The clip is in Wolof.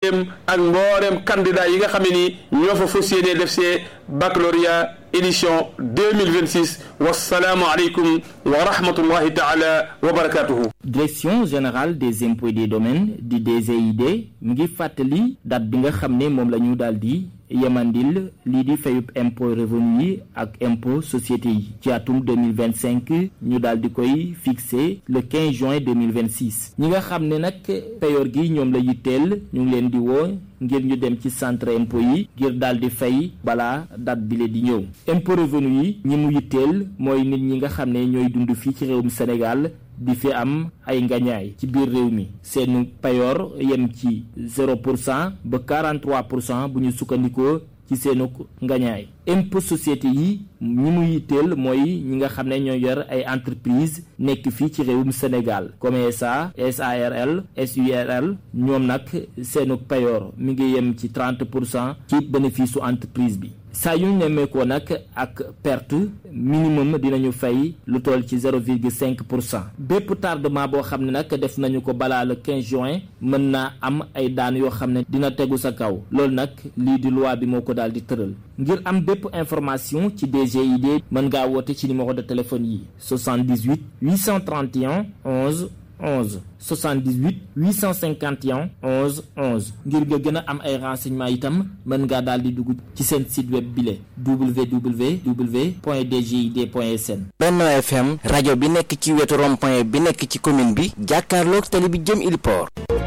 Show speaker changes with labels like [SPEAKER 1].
[SPEAKER 1] ak mbooleem candidat yi nga xam ne ni ñoo fa fas yéene def see baccalauréat édition 2026 wasalaamu aleykum wa rahmatullahi taala wa barakatuhu
[SPEAKER 2] direction générale des impôts et des domaines di DGID mu ngi fàttali date bi nga xam ne moom la ñu daal di yemandil lii di fayub impôt revenu yi ak impôt société yi ci atum 2025 ñu daal di koy fixé le 15 juin 2026 ñi nga xam ne nag payoor gi ñoom la yitteel ñu ngi leen di woo ngir ñu dem ci centre impôt yi ngir daal di fay balaa date bi le di ñëw impôt revenu yi ñi mu yitteel mooy nit ñi nga xam ne ñooy dund fii ci réewum Sénégal di fi am ay ngañaay ci biir réew mi seenu payoor yem ci 0 pour cent ba 43 pour cent bu ñu sukkandikoo ci seenu ngañaay impôt société yi ñi mu yitteel mooy ñi nga xam ne ñoo yor ay entreprise nekk fii ci réewum Sénégal comme SA SARL SURL ñoom nag seenu payoor mi ngi yem ci 30 pour cent ci bénéfice su entreprise bi saa yu nemmeekoo nag ak perte minimum dinañu fay lu toll ci 0,5 pour cent bépp tardement boo xam ne nag def nañu ko balaa le 15 juin mën naa am ay daan yoo xam ne dina tegu sa kaw loolu nag lii di loi bi moo ko daal di tëral ngir am bépp information ci DGID mën ngaa woote ci numéro de téléphone yi 78 831 11 11 78 851 11 11 ngir nga gën a am ay renseignements itam mën ngaa daal di dugg ci seen site web bile www.dgid.sn.
[SPEAKER 3] Benno FM rajo bi nekk ci wetu rond-point bi nekk ci commune bi jàkkaarloog tali bi jëm Ili Port